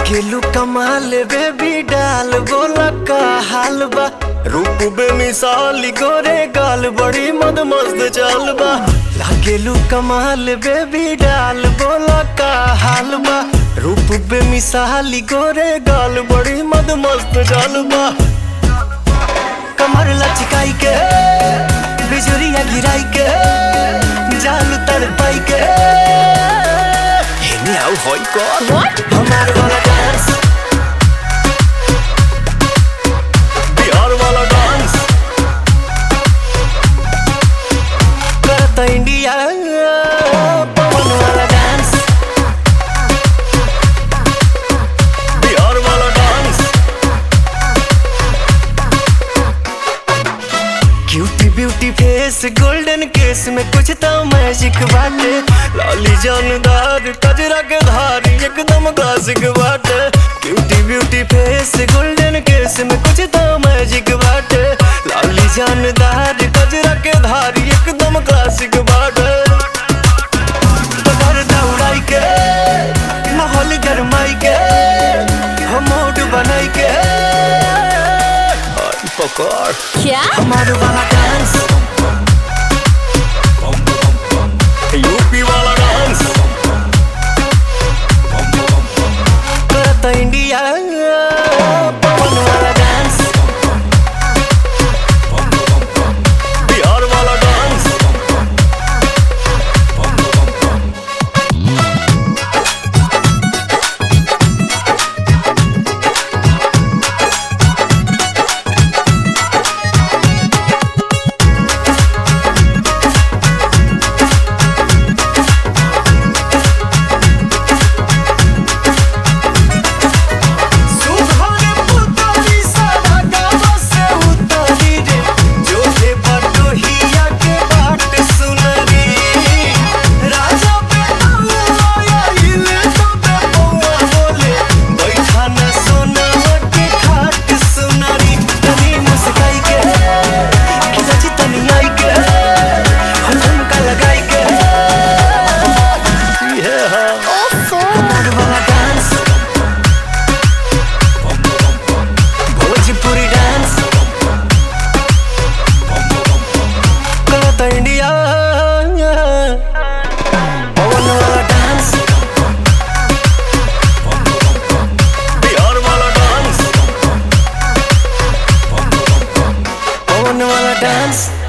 लागेलू कमाल बेबी डाल बोला का हाल बा रूप बेमिसाल गोरे गाल बड़ी मद मस्त चाल बा लागेलू कमाल बेबी डाल बोला का हाल बा रूप बेमिसाल गोरे गाल बड़ी मद मस्त चाल बा कमर लचकाई के बिजुरिया गिराई के जाल तड़पाई के हेने आउ होई कर What? हमार वाला डांस बिहार वाला डांस करता इंडिया पवन वाला डांस बिहार वाला dance cutie beauty face golden case में कुछ तो मैजिक बाटे लाली जानदार कजरा के धार एकदम क्लासिक बाटे cutie beauty face golden case में कुछ तो मैजिक बाटे लाली जानदार कजरा के धार एकदम क्लासिक बाटे पकड़ दौड़ाई के माहौल गरमाई के हम मूड बनाई के आई पकड़ क्या हमारे वाला डांस यूपी वाला डांस करता इंडिया पवन वाला डांस बिहार वाला डांस सुहाने पुतली सारा गाँव से उतरी रे जो है बटोहिया के बाट सुनरी राजा पे आया इले तो पे पौआ बोले बैठा न सोना के खाट सुनरी तनी मुस्काई के खिलची तनी आई के हम झुमका लगाई के ये है ओफो हमार वाला डांस भोजपुरी डांस करता इंडिया पवन वाला डांस बिहार वाला डांस पवन वाला डांस